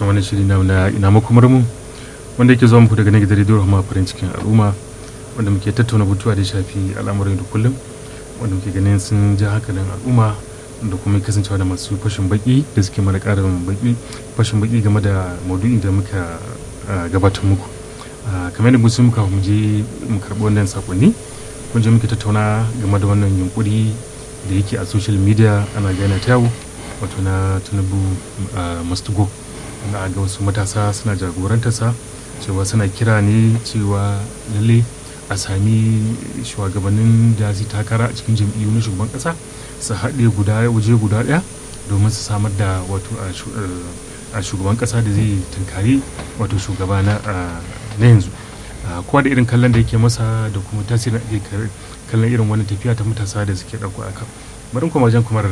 cikin wani shiri na na ina makomar mu wanda yake zuwa muku daga nan gidan rediyo Rahama farin cikin al'umma wanda muke tattauna batuwa da ya shafi al'amuran da kullum wanda muke ganin sun ja hankalin al'umma da kuma kasancewa da masu fashin baki da suke mana karin baki fashin baki game da maudu'in da muka gabatar muku kamar yadda musu muka mu je mu karɓi wannan sakonni kun je muke tattauna game da wannan yunkuri da yake a social media ana gana ta yawo wato na tinubu mastugo wanda a ga wasu matasa suna jagorantarsa cewa suna kira ne cewa lalle a sami shugabannin da zai takara a cikin jam'iyyu na shugaban kasa su haɗe guda waje guda ɗaya domin su samar da wato a shugaban kasa da zai tunkari wato shugaba na yanzu kowa da irin kallon da yake masa da kuma tasirin ake kallon irin wani tafiya ta matasa da suke ɗauko a kan bari kuma wajen kumar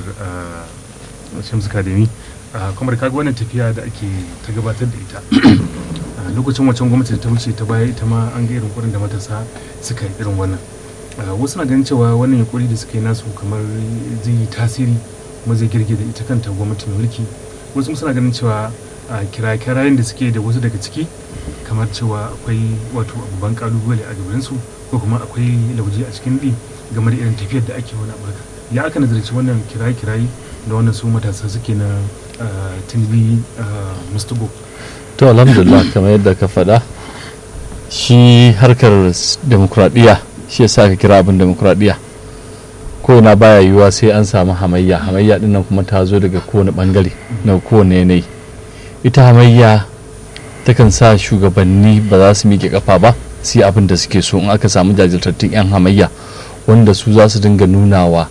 shamsu kademi kamar kaga wannan tafiya da ake ta gabatar da ita lokacin wancan gwamnati da ta wuce ta baya ita ma an ga irin kurin da matasa suka yi irin wannan wasu na ganin cewa wannan yunkuri da suka yi nasu kamar zai yi tasiri kuma zai girgiza ita kanta gwamnatin mulki wasu suna ganin cewa kira-kirayen da suke da wasu daga ciki kamar cewa akwai wato babban kalubale a gabansu ko kuma akwai lauje a cikin ɗi game da irin tafiyar da ake wani amurka ya aka nazarci wannan kiraye-kiraye da wannan su matasa suke na tinubi mustugo to alhamdulillah kamar yadda ka faɗa shi harkar demokuraɗiyya shi yasa ka kira abin demokuraɗiyya ko na baya yiwuwa sai an samu hamayya hamayya din nan kuma ta zo daga kowane bangare na kowane yanayi ita hamayya takan sa shugabanni ba za su miƙe kafa ba su yi abin da suke so in aka samu jajirtattun 'yan hamayya wanda su za su dinga nunawa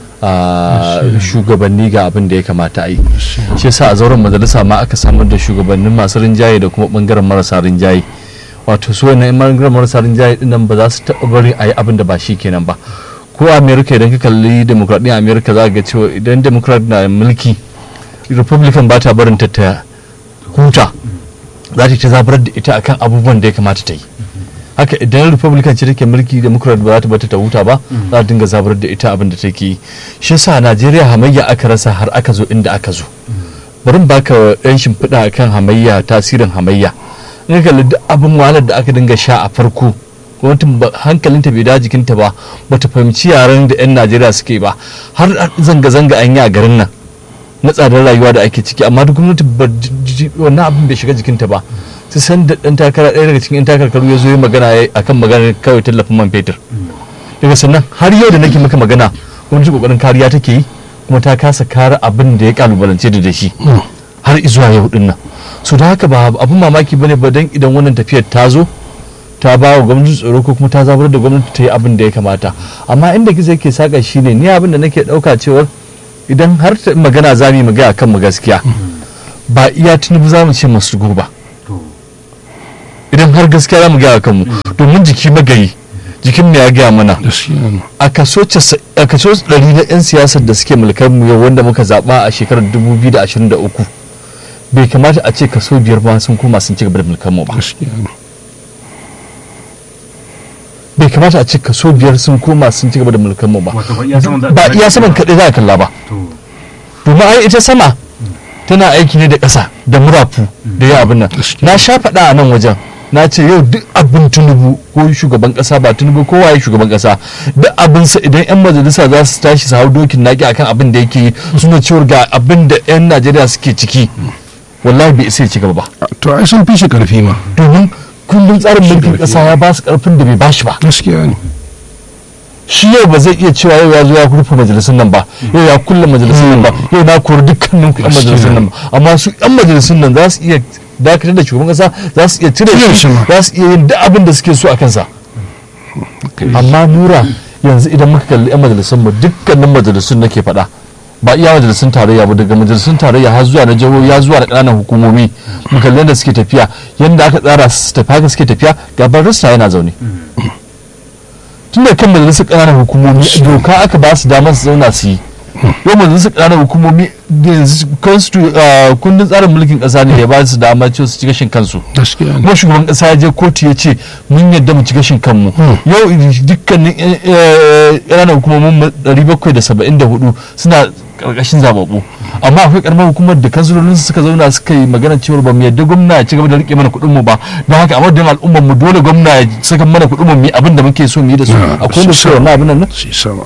shugabanni ga abin da ya kamata a yi shi yasa a zauren majalisa ma aka samar da shugabannin masu rinjaye da kuma bangaren marasa rinjaye wato su wannan bangaren marasa rinjaye din nan ba za su taɓa bari a yi abin da ba shi kenan ba ko america idan ka kalli demokradiyyar america za ga cewa idan democrat na mulki republican ba ta barin ta ta huta za ta zabar da ita akan abubuwan da ya kamata ta yi haka idan republican ce take mulki democrat ba za ta bata ta huta ba za ta dinga zabar da ita abin da take yi shi sa najeriya hamayya aka rasa har aka zo inda aka zo bari baka yan shimfiɗa akan hamayya tasirin hamayya in ka kalli duk abin wahalar da aka dinga sha a farko gwamnatin hankalinta bai da jikinta ba bata fahimci yaren da 'yan najeriya suke ba har zanga-zanga an yi a garin nan na tsadar rayuwa da ake ciki amma duk gwamnati wannan abin bai shiga jikinta ba sai san da dan takara ɗaya daga cikin 'yan takarkaru ya zo yi magana akan maganar kawai tallafin man fetur daga sannan har yau da nake maka magana gwamnati kokarin kariya take yi kuma ta kasa kare abin da ya kalubalance da shi har izuwa yau din nan so da haka ba abin mamaki bane ba dan idan wannan tafiyar ta zo ta ba wa gwamnati tsoro ko kuma ta zabar da gwamnati ta yi abin da ya kamata amma inda gizo yake saka shine ni abin da nake dauka cewar idan har magana za mu yi magana kan mu gaskiya ba iya tunubu za mu ce masu ba idan har gaskiya za mu gaya kan mu domin jiki magayi jikin mu ya gaya mana a kaso ɗari na 'yan siyasar da suke mulkar mu yau wanda muka zaɓa a shekarar 2023 bai kamata a ce kaso biyar ba sun koma sun ci gaba da mulkar mu ba bai kamata a ce kaso biyar sun koma sun ci gaba da mulkar mu ba ba iya saman kaɗai za a kalla ba domin ai ita sama tana aiki ne da ƙasa da murafu da ya abin nan na sha faɗa a nan wajen na ce yau duk abin tunubu ko shugaban ƙasa ba tunubu ko waye shugaban ƙasa duk abin sa idan yan majalisa za su tashi su hau dokin naki akan abin da yake yi suna cewar ga abin da yan najeriya suke ciki wallahi bai isa ya ci gaba ba to ai sun fi shi karfi ma domin kundin tsarin mulkin ƙasa ya ba su ƙarfin da bai ba shi ba gaskiya ne shi yau ba zai iya cewa yau ya zo ya rufe majalisun nan ba yau ya kulle majalisun nan ba yau na kori dukkanin yan majalisun nan ba amma su yan majalisun nan za su iya dakatar da shugaban kasa za su iya cire shi za su iya yin duk abin da suke so a kansa amma nura yanzu idan muka kalli yan majalisun mu dukkanin majalisun nake faɗa ba iya majalisun tarayya ba daga majalisun tarayya har zuwa na jihohi ya zuwa da ƙananan hukumomi mu kalli yadda suke tafiya yadda aka tsara su tafi haka suke tafiya gaban rasta yana zaune tun da kan majalisar ƙananan hukumomi doka aka ba su damar su zauna su yi yau majalisar ƙananan hukumomi kundin tsarin mulkin ƙasa ne ya ba su damar cewa su ci gashin kansu kuma shugaban ƙasa ya je kotu ya ce mun yadda mu ci gashin kanmu yau dukkanin ƙananan hukumomin 774 suna karkashin zababbu amma akwai karamar hukumar da kansulolin suka zauna suka yi magana cewa ba mu yadda gwamna ya ci gaba da rike mana kuɗin mu ba don haka a madadin al'ummar mu dole gwamna ya saka mana kuɗin mu mu yi abin da muke so mu yi da su Ah, akwai da su wannan abin nan shi sama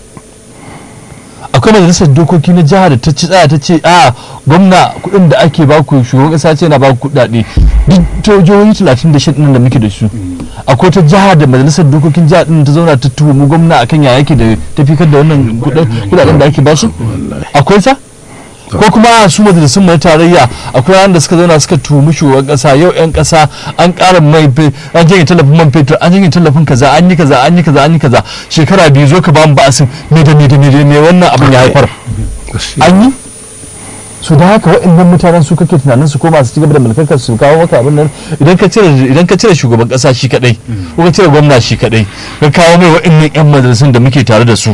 akwai majalisar dokoki na jiha da ta ci tsaya ta ce a gwamna kuɗin da ake baku shugaban ƙasa ce na baku kuɗaɗe duk ta jihohi talatin da ɗin da muke da su akwai ta jiha da majalisar dokokin jiha ɗin ta zauna ta tuhumi gwamna akan ya yake da tafikar da wannan kuɗaɗen da ake basu akwai sa ko kuma su majalisun mai tarayya akwai ranar da suka zauna suka tuhumi shugaban kasa yau yan kasa an ƙara mai fe an janye tallafin man fetur an janye tallafin kaza an yi kaza an yi kaza an yi kaza shekara biyu zo ka ba mu ba'asin me da me da me da me wannan abin ya haifar an yi su da haka waɗannan mutanen su kake tunanin su koma su ci gaba da mulkar su kawo maka abin nan idan ka cire idan ka cire shugaban kasa shi kadai ko ka cire gwamna shi kadai ka kawo mai waɗannan yan majalisun da muke tare da su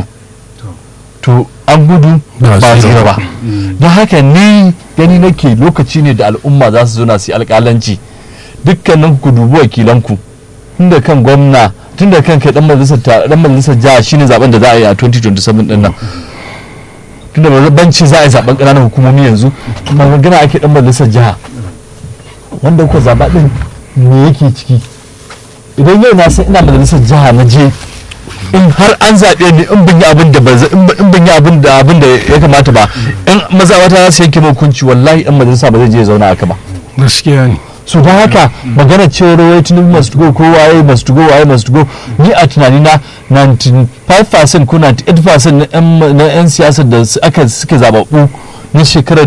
to an gudu Ba ba tsira tsira ba ba. don haka ni gani nake lokaci ne da al'umma za su zauna su yi alƙalanci dukkanin ku dubi wakilanku tun da kan gwamna tun da kan kai dan majalisar ta- dan majalisar jiha shine zaben da za a yi a 2027 din nan tun da banci za a yi zaben ƙananan hukumomi yanzu ba magana ake dan majalisar jiha wanda kuka zaba din me yake ciki idan yau na san ina majalisar jiha na je in har an zaɓe ni in ban yi abin da ba za- in ban- in ban yi abin da abin da ya kamata ba in mazawata za su yanke min hukunci wallahi dan majalisa ba zai je ya zauna haka ba gaskiya ne so don haka magana cewar wai tinubu must go ko waye must go waye must go ni a tunani na 95% ko 98% na yan- na yan siyasar da su- aka suke zababbu na shekarar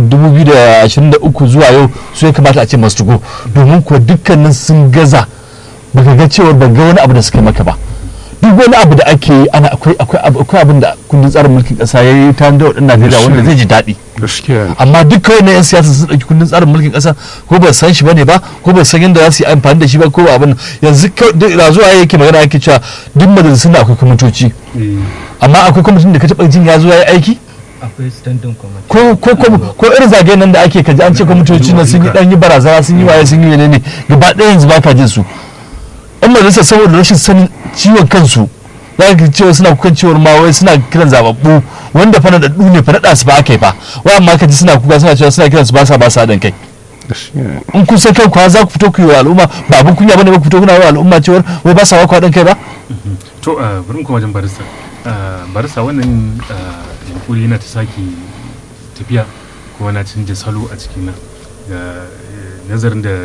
2023 zuwa yau su ya kamata a ce must go domin kuwa dukkanin sun gaza baka ga cewar ban ga wani abu da suka yi maka ba duk wani abu da ake yi ana akwai akwai abu- akwai abin da kundin tsarin mulkin kasa ya yi ta da waɗannan Najeriya wanda zai ji daɗi gaskiya ne amma duk kawai na 'yan siyasa sun ɗauki kundin tsarin mulkin ƙasa ko ba san shi bane ba ko ba san yadda za su yi amfani da shi ba ko ba abin yanzu kawai duk da zuwa yake magana yake cewa duk majalisun da akwai kwamitoci amma akwai kwamitin da ka taɓa jin ya zo ya yi aiki akwai standing committee ko ko ko ko irin zagayen nan da ake kaji an ce kwamitoci na sun yi dan yi barazana sun yi waye sun yi menene gaba ɗaya yanzu baka jin su in majalisa saboda rashin sanin ciwon kansu za ka cewa suna kukan cewar ma wai suna kiran zababbu wanda fa naɗaɗɗu ne fa naɗa su ba aka yi fa wai amma ka ji suna kuka suna cewa suna kiran su ba sa ba sa haɗin kai gaskiya ne in kun san kanku har za ku fito ku yi wa al'umma ba abin kunya bane ba ku fito kuna yi wa al'umma cewar wai ba sa ba ku haɗin kai ba to a bari mu koma wajen barista Ah, barista wannan ah, yunkuri yana ta sake tafiya kuma na canja salo a cikin nan ga eh, nazarin da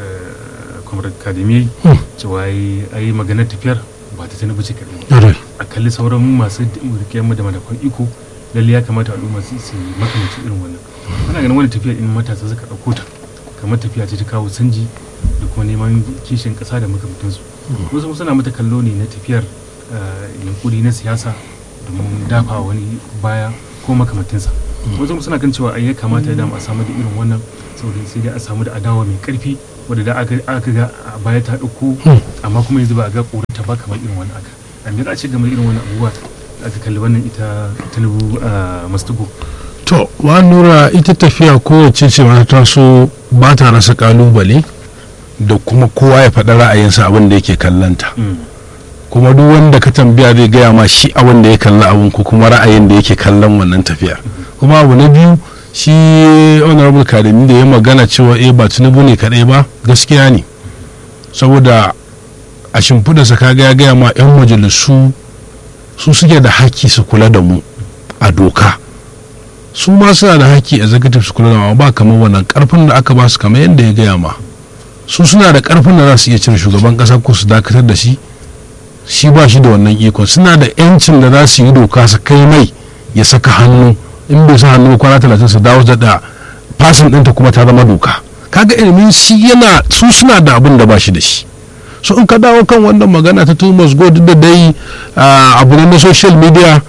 kwamar akademi cewa ai ai maganar tafiyar ba ta tana bace kaɗai ba Ƙwarai. a kalli sauran masu rikiyar da madafan iko lalle ya kamata al'umma su su yi makamancin irin wannan ana ganin wani tafiya in matasa suka ɗauko ta kamar tafiya ce ta kawo sanji da kuma neman kishin ƙasa da makamantansu wasu suna mata kallo ne na tafiyar eh, yunkuri na siyasa domin dafa wani baya ko makamantinsa wasu kuma suna kan cewa ai ya kamata da a samu da irin wannan saboda sai dai a samu da adawa mai karfi wadda da aka aka ga a baya ta ɗauko amma kuma yanzu ba a ga ta ba kamar irin wannan aka a me za a ce game da irin wannan abubuwa da aka kalli wannan ita tinubu a mastugo to wa nura ita tafiya kowace ce ma ta so ba ta rasa kalubale da kuma kowa ya faɗa ra'ayinsa abin da yake kallanta kuma duk wanda ka tambaya zai gaya ma shi abin da ya kalla abin ko kuma ra'ayin da yake kallon wannan tafiya kuma abu na biyu shi honorable kadami da ya magana cewa eh ba tinubu ne kaɗai ba gaskiya ne saboda a shimfiɗarsa kaga ya gaya ma 'yan majalisu su suke da haƙƙi su kula da mu a doka su ma suna da haƙƙi executive su kula da mu ba kamar wannan ƙarfin da aka ba su kamar yadda ya gaya ma su suna da ƙarfin da za su iya cire shugaban ƙasa ko su dakatar da shi shi ba shi da wannan ikon suna da 'yancin da za su yi doka su kai mai ya saka hannu in bai sa hannu kwana talatin su dawo da fasin ɗinta kuma ta zama doka kaga ilimin shi yana su suna da abin da ba shi da shi so in ka dawo kan wannan magana ta thomas go duk da dai ah, abu ne na social media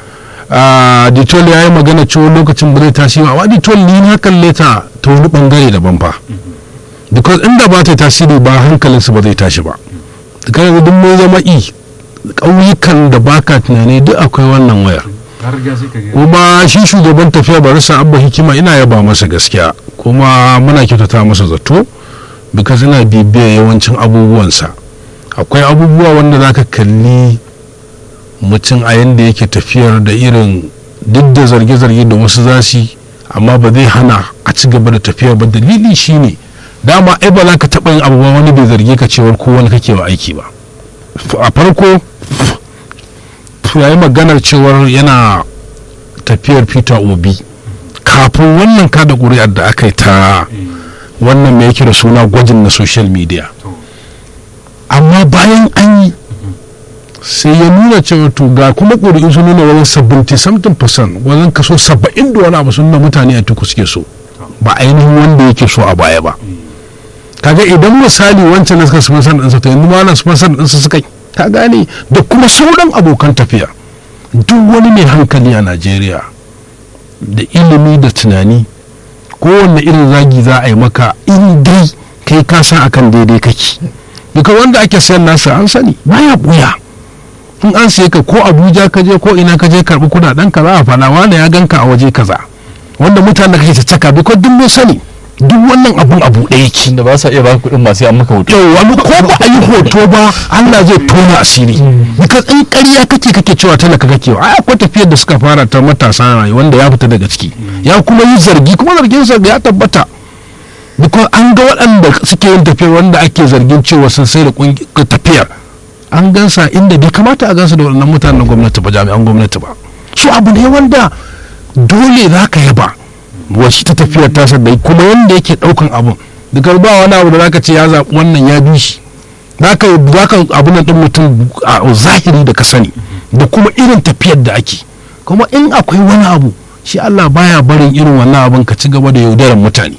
ditol ya yi magana cewa lokacin ba zai tashi ba amma ditol ni na kalle ta ta wani bangare daban fa because inda ba ta tasiri ba hankalinsu ba zai tashi ba kan yanzu duk mun zama i ƙauyukan da baka tunani duk akwai wannan wayar har ga sai ka ga kuma shi shugaban tafiya barisa abba hikima ina yaba masa gaskiya kuma muna kyautata masa zato because ina bibiya yawancin abubuwansa akwai abubuwa wanda za ka kalli mutum a yadda yake tafiyar da irin duk da zarge-zarge da wasu za su yi amma ba zai hana a ci gaba da tafiya ba dalili shine dama ai ba za ka taɓa yin abu ba wani bai zarge ka cewar ko wani kake wa aiki ba a farko ya yi maganar cewar yana tafiyar peter obi kafin wannan kada ƙuri'ar da aka yi ta wannan mai yake da suna gwajin na social media amma bayan an yi sai ya nuna cewa to ga kuma ƙuri'u sun nuna wajen 70 wajen kaso 70 da wani abu sun nuna mutane a tuku suke so ba ainihin wanda yake so a baya ba kaga idan misali wancan da suka sponsor ɗinsa to yanzu ma na sponsor ɗinsa suka ta gane da kuma sauran abokan tafiya duk wani mai hankali a najeriya da ilimi da tunani kowanne irin zagi za a yi maka in dai kai ka san akan daidai kake duka wanda ake sayan nasa an sani baya buya in an siye ka ko abuja ka je ko ina ka je karbi kudaden ka za a faɗa wanda ya ganka a waje kaza wanda mutane kake ta caka duka duk mun sani duk wannan abun abu ɗaya yake tunda ba sa iya baka kuɗin masu an maka hoto yau wani ko ba a yi hoto ba Allah zai tona asiri because in ƙarya kake kake cewa talaka kake ai akwai tafiyar da suka fara ta matasa rayu wanda ya fita daga ciki ya kuma yi zargi kuma zargin sa ya tabbata because an ga waɗanda suke yin tafiyar wanda ake zargin cewa sun sai da tafiyar an gansa inda bai kamata a gansa da waɗannan mutanen gwamnati ba jami'an gwamnati ba su abu ne wanda dole za ka yaba wasu ta tafiyar tasa da kuma wanda yake ɗaukan abun daga ba wani abu da zaka ce ya zaɓi wannan ya bi shi zaka zaka abu nan ɗin mutum a zahiri da ka sani da kuma irin tafiyar da ake kuma in akwai wani abu shi Allah baya barin irin wannan abun ka ci gaba da yaudarar mutane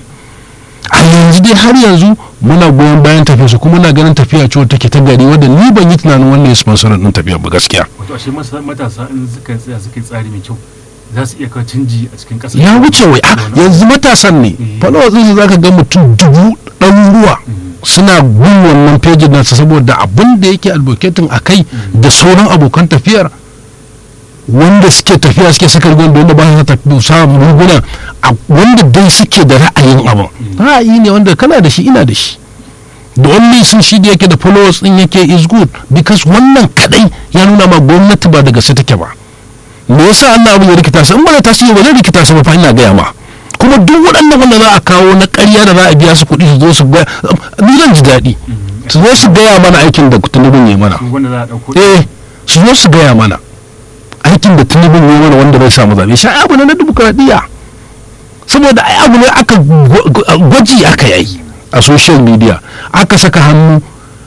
a yanzu dai har yanzu muna goyon bayan tafiya su kuma na ganin tafiya ce take ta gari wadda ni ban yi tunanin wannan ya sponsor din tafiya ba gaskiya wato ashe matasa in suka tsaya suka yi tsari mai kyau za su iya kawo canji a cikin ƙasa ya wuce wai a yanzu matasan ne followers ɗinsu za ka ga mutum dubu ɗaruruwa suna bin wannan pejin nasa saboda abin da yake advocating a kai da sauran abokan tafiyar wanda suke tafiya suke saka rigon da wanda ba su tafi samun riguna wanda dai suke da ra'ayin abin ra'ayi ne wanda kana da shi ina da shi da only sun shi da yake da followers din yake is good because wannan kadai ya nuna ma gwamnati ba da gaske take ba me yasa Allah abin ya rikita su in ba da tasiri ba zai rikita su ba fa ina gaya ma kuma duk waɗannan wanda za a kawo na ƙarya da za a biya su kuɗi su zo su ga ni zan ji daɗi su zo su gaya mana aikin da tunubin ya mana wanda za a ɗauko eh su zo su gaya mana aikin da tunubin ya mana wanda bai samu zaɓe shi abu ne na dimokuraɗiyya saboda ai abu ne aka gwaji aka yi a social media aka saka hannu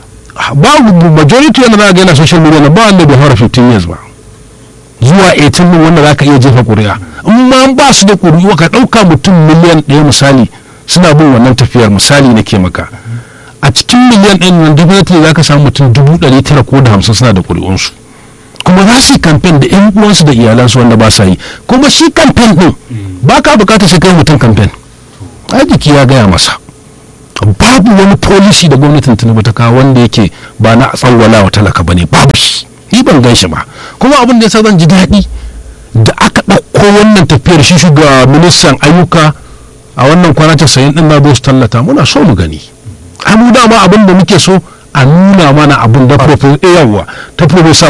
babu majority wanda za a gani a social media na ba wanda bai fara 15 years ba zuwa 18 din wanda za ka iya jefa ƙuri'a in ma ba su da ƙuri'u ka ɗauka mutum miliyan ɗaya misali suna bin wannan tafiyar misali na ke maka a cikin miliyan ɗaya nan definitely za ka samu mutum dubu ɗari tara ko da hamsin suna da ƙuri'unsu kuma za su yi kamfen da yan uwansu da iyalansu wanda ba sa yi kuma shi kamfen ɗin ba ka bukatar sai kai mutum kamfen ai jiki ya gaya masa babu wani policy da gwamnatin tinubu ta kawo wanda yake ba na tsawwala wa talaka bane babu shi ni ban gan shi ba kuma abin da yasa zan ji daɗi da aka ɗauko wannan tafiyar shi shuga ministan ayyuka a wannan kwana casa'in ɗin na zo su tallata muna so mu gani ai mu dama abin da muke so a nuna mana abin da yawa ta profesa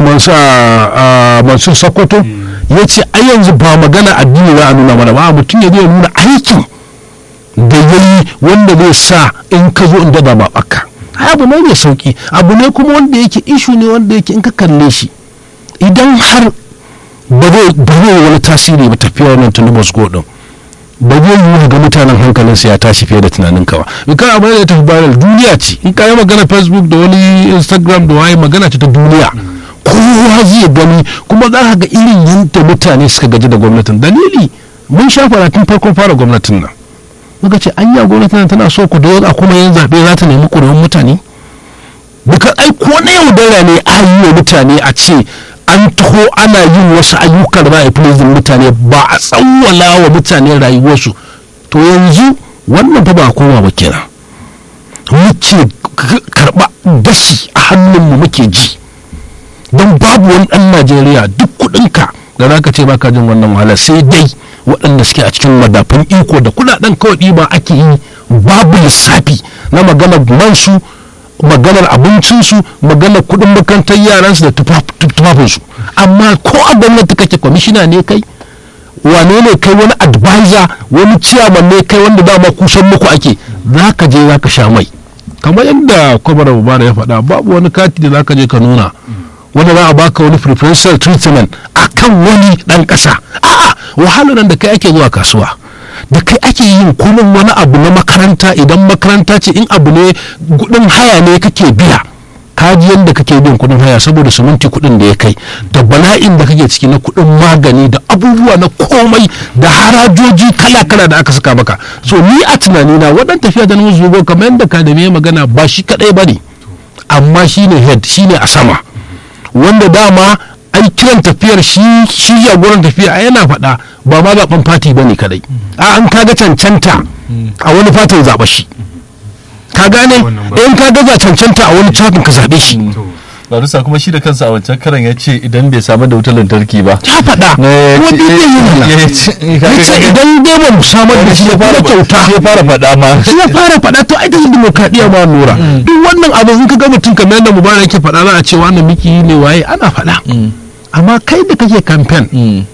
mansur sokoto ya ce ai yanzu ba magana addini za a nuna mana ba mutum ya zai nuna aikin da ya yi wanda zai sa in ka zo in dada ba baka abu ne mai sauki abu ne kuma wanda yake ishu ne wanda yake in ka kalle shi idan har ba zai wani tasiri ba tafiya wannan tunubus godin ba zai yi ga mutanen hankalinsu ya tashi fiye da tunanin ka ba in ka abu da tafi viral duniya ce in ka yi magana facebook da wani instagram da waye magana ce ta duniya kowa zai gani kuma za ka ga irin yadda mutane suka gaji da gwamnatin dalili mun sha fara tun farkon fara gwamnatin nan muka ce anya gwamnatin tana so ku da kuma yin zaɓe za ta nemi ƙuri'un mutane duka ai ko na yaudara ne a yi wa mutane a ce an taho ana yin wasu ayyukan za a yi mutane ba a tsawwala wa mutane rayuwarsu to yanzu wannan fa ba koma ba kenan muke karɓa gashi a hannunmu muke ji don babu wani ɗan najeriya duk kuɗinka da za ka ce baka jin wannan wahala sai dai waɗanda suke a cikin madafin iko da kuɗaɗen kawai ɗiba ake yi babu lissafi na maganar mansu maganar abincinsu maganar kuɗin makarantar yaransu da tufafinsu amma ko a gwamnati kake kwamishina ne kai wane ne kai wani advisor wani ciyaman ne kai wanda dama kusan muku ake za ka je za ka sha mai kamar yadda kwamar mubara ya faɗa babu wani kati da za ka je ka nuna wanda za a baka wani preferential treatment a kan wani ɗan ƙasa a'a wahalar nan da kai ake zuwa kasuwa da kai ake yin kunun wani abu na makaranta idan makaranta ce in abu ne kudin haya ne kake biya kaji yadda kake bin kudin haya saboda siminti kudin da ya kai da bala'in da kake ciki na kudin magani da abubuwa na komai da harajoji kala-kala da aka saka maka so ni a tunanina waɗan tafiya da nan zugo kamar yadda kadami magana ba shi kadai ba ne amma shine head shine a sama wanda dama ai kiran tafiyar shi shi jagoran tafiya a yana faɗa ba ma zaben fati ba ne kadai a an kaga cancanta a wani fatin zaɓa shi ka gane in ka gaza cancanta a wani fatin ka zaɓe shi Larusa kuma shi da kansa a wancan karan ya ce idan bai samu da wutar lantarki ba. ya faɗa kuma duk zai yi mana ya ce idan dai ba mu samar da shi ya fara kyauta ya fara faɗa ma. shi ya fara faɗa to ai ta dimokuraɗiyya ma nura duk wannan abu in ka ga mutum kamar yadda mubarak yake faɗa za a ce wannan miki ne waye ana faɗa amma kai da kake kamfen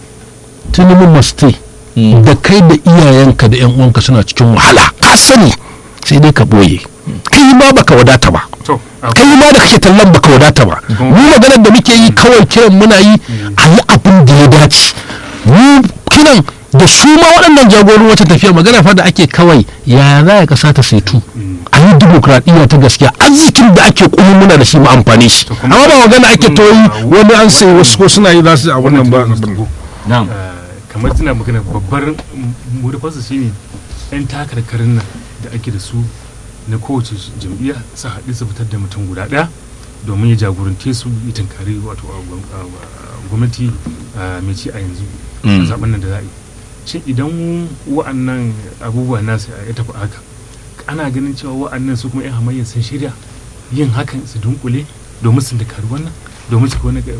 tinubu must da kai da iyayenka da yan uwanka suna cikin wahala ka sani sai dai ka boye kai ma baka wadata ba to kai ma da kake tallan baka wadata ba mu maganar da muke yi kawai kiran muna yi a yi abin da ya dace mu kiran da su ma waɗannan jagorin wata tafiya magana fa da ake kawai yaya za ya kasa ta saitu a yi dimokuraɗiyya ta gaskiya arzikin da ake kuma muna da shi mu amfani shi amma ba magana ake toyi wani an sai wasu ko suna yi za su a wannan ba Na'am. kamar tana magana babbar murufarsa shine yan takarkarin nan da ake da su na kowace jam'iyya su haɗu su fitar da mutum guda ɗaya domin ya jagorante su ya tunkari wato a gwam- a- a gwamnati a mai ci a yanzu a zaben nan da za a yi shin idan wa'annan abubuwa nasu ya tafi haka ana ganin cewa wa'annan su kuma 'yan hamayya sun shirya yin hakan su dunkule domin su tunkari wannan domin su wani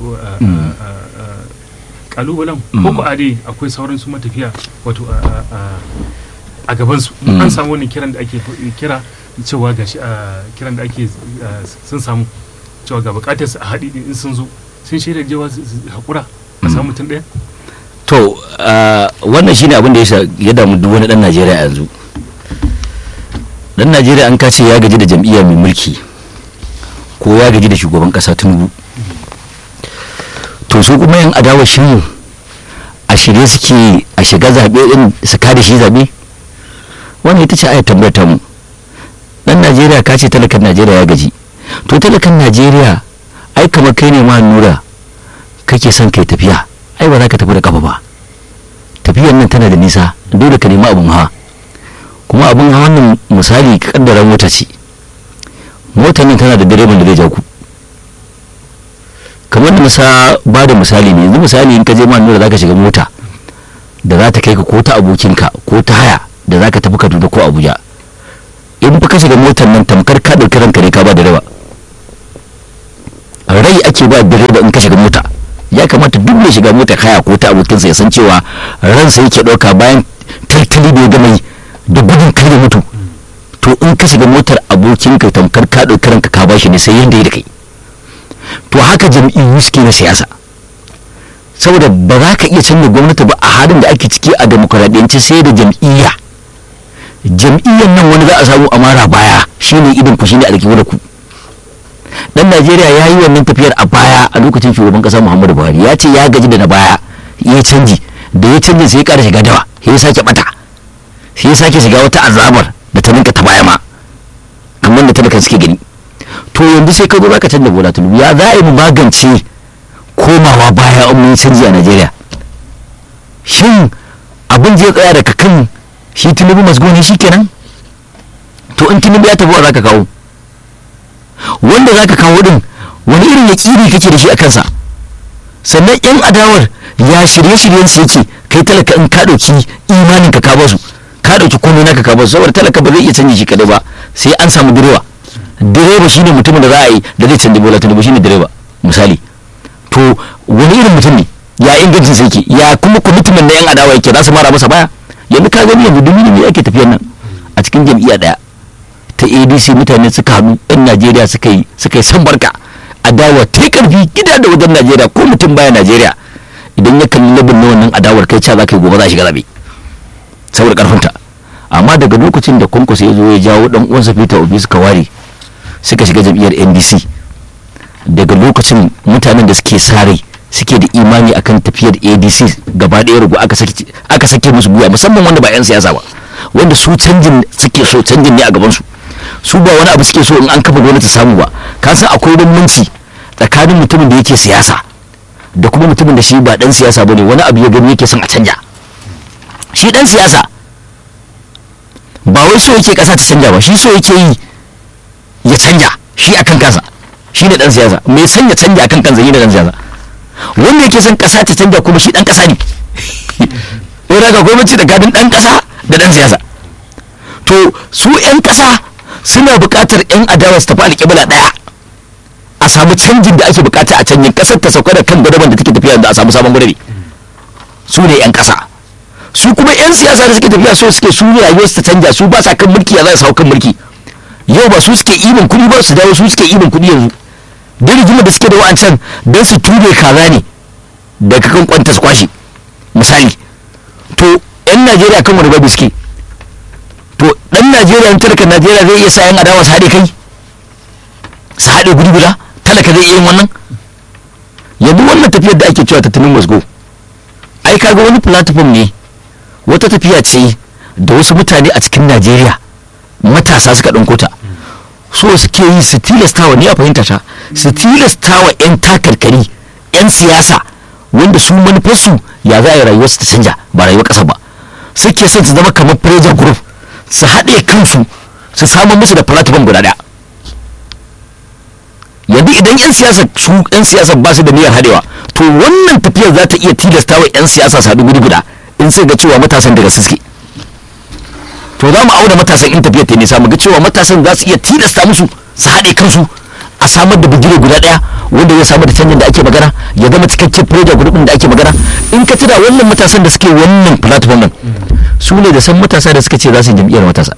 kalubalen ko ko ade akwai sauran su matafiya wato a- a- a- a gaban su Mm. an samu wani kiran da ake kira cewa gashi a kiran da ake uh, sun samu cewa ga bukatar su a haɗi in sun zo sun shaida jewa su su haƙura a samu mutum ɗaya to ah, wannan shine abin da ya sha- ya damu duk wani dan najeriya yanzu dan najeriya an kace ya gaji da jam'iyya mai mulki ko ya gaji da shugaban kasa tinubu to su kuma yan adawa shirin a shirye suke a shiga zaɓe din su kada shi zaɓe wannan ita ce ayat tambayar ta mu dan najeriya ka ce talakan najeriya ya gaji to talakan najeriya ai kamar kai ne ma nura kake son kai tafiya ai ba za ka tafi da kafa ba tafiyar nan tana da nisa dole ka nemi abin hawa kuma abin hawan nan misali ka kaddara mota ce motar nan tana da direban da zai ja ku kamar da misa ba da misali ne yanzu misali in ka je ma nura za ka shiga mota da za ta kai ka ko ta abokinka ko ta haya da za ka tafi kaduna ko abuja in fa ka shiga motar nan tamkar ka ɗauki ranka ne ka ba direba rai ake ba direba in ka shiga mota ya kamata duk mai shiga mota haya ko ta abokinsa ya san cewa ransa yake ɗauka bayan tattali da ya gama yi da gudun kai da mutu to in ka shiga motar abokinka tamkar ka ɗauki ranka ka bashi ne sai yanda ya da kai to haka jam'iyyu suke na siyasa saboda ba za ka iya canza gwamnati ba a halin da ake ciki a demokuraɗiyance sai da jam'iyya jam'iyyar nan wani za a samu amara baya shine idan ku shine alkibu da ku dan najeriya ya yi wannan tafiyar a baya a lokacin shugaban kasa muhammadu buhari ya ce ya gaji da na baya ya canji da ya canji sai ya kara shiga dawa sai ya sake bata sai ya sake shiga wata azabar da ta ninka ta baya ma kamar da talakan suke gani to yanzu sai ka zo zaka canza bola tulubu ya za a yi mu magance komawa baya an mun canji a najeriya shin abin zai tsaya daga kan shi tinubu masgoni shi kenan to in tinubu ya tafi wa zaka kawo wanda zaka kawo din wani irin yaƙini kake da shi a kansa sannan yan adawar ya shirye-shiryen su yake kai talaka in ka ɗauki imanin ka ka basu ka ɗauki komai naka ka basu saboda talaka ba zai iya canji shi kadai ba sai an samu direba direba shine mutumin da za a yi da zai canji bola tinubu shine direba misali to wani irin mutum ne ya ingancin sa yake ya kuma commitment na yan adawa yake za su mara masa baya yanzu ka gani yanzu dumi ne ake tafiyan nan a cikin jam'iyya daya ta adc mutane suka haɗu yan najeriya suka yi suka yi san barka adawa ta yi karfi gida da wajen najeriya ko mutum baya najeriya idan ya kalli labin na wannan adawar kai cewa za ka yi gobe za a shiga zabe saboda karfinta amma daga lokacin da kwankwaso ya zo ya jawo dan uwansa peter obi suka ware suka shiga jam'iyyar ndc daga lokacin mutanen da suke sare suke da imani akan tafiyar adc gaba ɗaya rugu aka sake aka sake musu guya musamman wanda ba 'yan siyasa ba wanda su canjin suke so canjin ne a gabansu su ba wani abu suke so in an kafa gwamnati samu ba ka san akwai bambanci tsakanin mutumin da yake siyasa da kuma mutumin da shi ba dan siyasa bane wani abu ya gani yake son a canja shi dan siyasa ba wai so yake kasa ta canja ba shi so yake yi ya canja shi akan kansa shi ne dan siyasa mai son ya canja akan kansa shi ne dan siyasa wanda yake son kasa ta canja kuma shi dan kasa ne wai daga gwamnati tsakanin dan kasa da dan siyasa to su yan kasa suna buƙatar yan adawa su tafi alƙibla ɗaya a samu canjin da ake buƙata a canjin ƙasar ta sauka da kan gwadaban da take tafiya da a samu sabon gwadabi su ne yan ƙasa su kuma yan siyasa da suke tafiya so suke su ne rayuwar su ta canja su ba sa kan mulki ya za su hau kan mulki yau ba su suke ibin kuɗi ba su dawo su suke ibin kuɗi yanzu duk rigimar da suke da wa'ancan don su ture kaza ne daga kan kwanta su kwashe misali to yan najeriya kan wani babu suke to dan najeriya in talakan najeriya zai iya sa yan adawa su haɗe kai su haɗe guri guda talaka zai iya yin wannan yanzu wannan tafiyar da ake cewa tattalin musgo ai kaga wani platform ne wata tafiya ce da wasu mutane a cikin najeriya matasa suka ɗauko ta so suke yi su tilastawa ni a fahimta ta su tilastawa 'yan takarkari 'yan siyasa wanda su manufarsu ya za a yi rayuwarsu ta canja ba rayuwar ƙasa ba suke son su zama kamar pressure group su haɗe kansu su samu musu da platform guda ɗaya yanzu idan 'yan siyasa su 'yan siyasa ba su da niyyar haɗewa to wannan tafiyar za ta iya tilastawa 'yan siyasa su haɗu guri guda in sai ga cewa matasan daga suke to za mu auna matasan in tafiyar ta nisa mu ga cewa matasan za su iya tilasta musu su haɗe kansu a samar da bigire guda ɗaya wanda zai samar da canjin da ake magana ya zama cikakken project group da ake magana in ka tuna wannan matasan da suke wannan platform nan su ne da san matasa da suka ce za su yi jam'iyyar matasa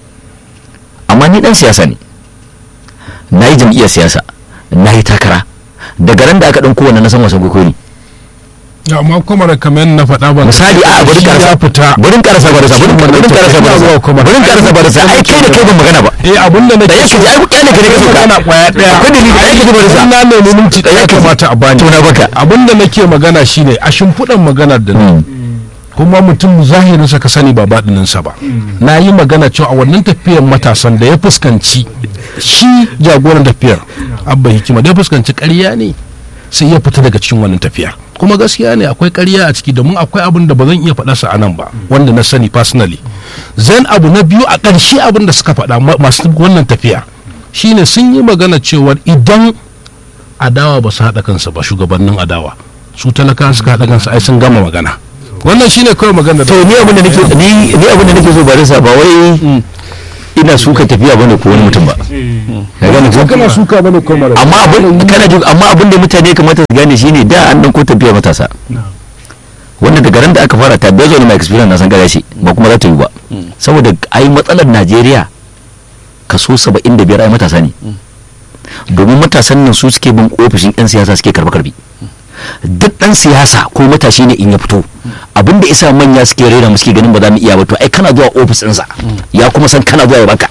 amma ni dan siyasa ne na yi jam'iyyar siyasa na yi takara daga ran da aka ɗan kowanne na san wasan kwaikwayo ne amma kuma da kamar na faɗa ba misali a bari ya karasa fita bari karasa barasa bari bari karasa barasa bari karasa barasa ai kai da kai ban magana ba eh abun da da nake yake ji ai kyale ka ne ka sauka magana kwaya daya akwai dalili da yake ji barasa na nemi minti ɗaya kamata a bani to na baka abun da nake magana shine a shimfiɗan maganar da na kuma mutum zahirinsa ka sani ba baɗininsa ba na yi magana cewa a wannan tafiyar matasan da ya fuskanci shi jagoran tafiyar abba hikima da ya fuskanci ƙarya ne sai ya fita daga cikin wannan tafiyar kuma gaskiya ne akwai ƙarya a ciki domin akwai abin da ba zan iya faɗa sa a nan ba wanda na sani personally zan abu na biyu a ƙarshe abin da suka faɗa ma- masu wannan tafiya shine sun yi magana cewa idan adawa ba su haɗa kansu ba shugabannin adawa su talaka suka haɗa kansu ai sun gama magana wannan shine kawai magana da to ni abin da nake ni ni abin da nake so barasa ba wai ina suka tafiya bane ko wani mutum ba ka gane ko kana suka bane ko mara amma abin kana ji amma abin da mutane kamata su gane shine da an dan ko tafiya matasa wannan daga ran da aka fara ta bezo ne mai experience na san gare shi ba kuma za ta yi ba saboda ai matsalar Najeriya kaso 75 ai matasa ne domin matasan nan su suke bin ofishin yan siyasa suke karba karbi duk dan siyasa ko matashi ne in ya fito abinda isa manya suke rera mu suke ganin ba za mu iya ba to ai kana zuwa ofis ɗinsa ya kuma san kana zuwa ya baka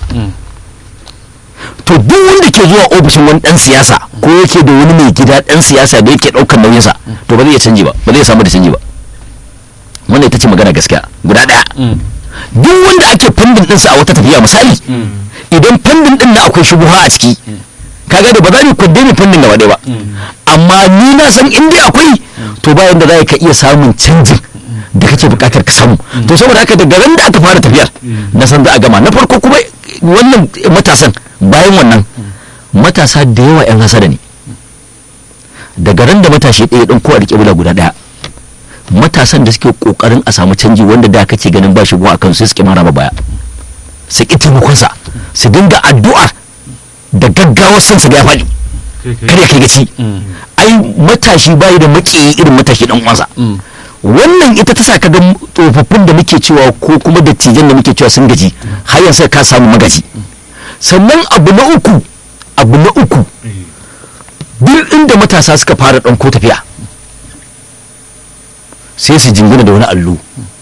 to duk wanda ke zuwa ofishin wani dan siyasa ko yake da wani mai gida dan siyasa da yake daukar nauyinsa to ba zai iya canji ba ba zai samu da canji ba wannan ita ce magana gaskiya guda daya duk wanda ake fandin ɗinsa a wata tafiya misali idan fandin ɗin na akwai shubuha a ciki kaga da ba za mu kwadde mu fandin gaba ɗaya ba amma ni na san in dai akwai to bayan da za ka iya samun canjin da kake buƙatar ka samu to saboda haka daga ran da aka fara tafiyar na san za a gama na farko kuma wannan matasan bayan wannan matasa da yawa 'yan hasada ne daga ran da matashi ɗaya ɗan ko a riƙe bula guda ɗaya matasan da suke ƙoƙarin a samu canji wanda da kake ganin ba shigo a kan su suke mara ma baya su ƙi taimakonsa su dinga addu'ar da gaggawar son su ga ya faɗi kada ya kai gaci ai matashi bayi da maƙiyi irin matashi ɗan uwansa wannan ita ta sa ka ga tsofaffin da muke cewa ko kuma dattijan da muke cewa sun gaji har yanzu ka samu magaji sannan abu na uku abu na uku duk inda matasa suka fara ɗan ko tafiya sai su jingina da wani allo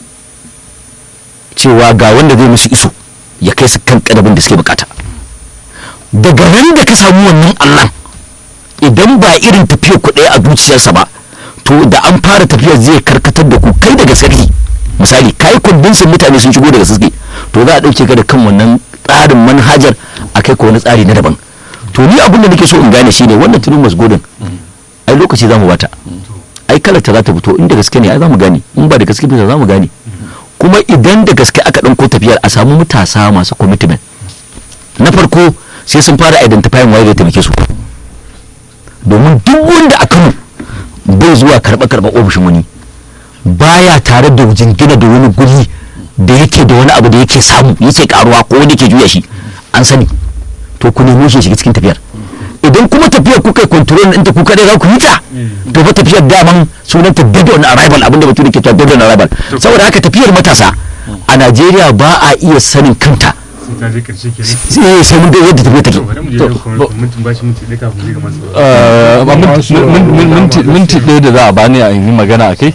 cewa ga wanda zai musu iso ya kai su kan kadabin da suke bukata daga nan da ka samu wannan allon idan ba irin tafiyar ku ɗaya a zuciyarsa ba to da an fara tafiyar zai karkatar da ku kai daga sarki misali kai kundinsin mutane sun shigo daga suke to za a ɗauke ka da kan wannan tsarin manhajar a kai ko wani tsari na daban to ni abin da nake so in gane shine wannan tunin masgodin ai lokaci za mu bata ai kalarta za ta fito in da gaske ne ai za mu gane in ba da gaske ba za mu gane kuma idan da gaske aka ɗauko tafiyar a samu matasa masu commitment na farko sai sun fara identifying waye zai taimake su domin duk wanda a kano bai zuwa karɓa karɓa ofishin wani baya tare da jingina da wani guri da yake da wani abu da yake samu yake karuwa ko wanda yake juya shi an sani to ku nemo shi shiga cikin tafiyar idan kuma tafiyar kuka yi control ɗinta ku kaɗai za ku yi ta to fa tafiyar daman sunanta dead on arrival abinda bature ke cewa dead on arrival saboda haka tafiyar matasa a Najeriya ba a iya sanin kanta sai ta je karshe kenan sai sai mun ga yadda tafiyar take to bari mu je To, da kuma bo- mintin bashi minti ɗaya kafin mu je ga masu Eh, minti- minti minti ɗaya da za a bani a yi magana a kai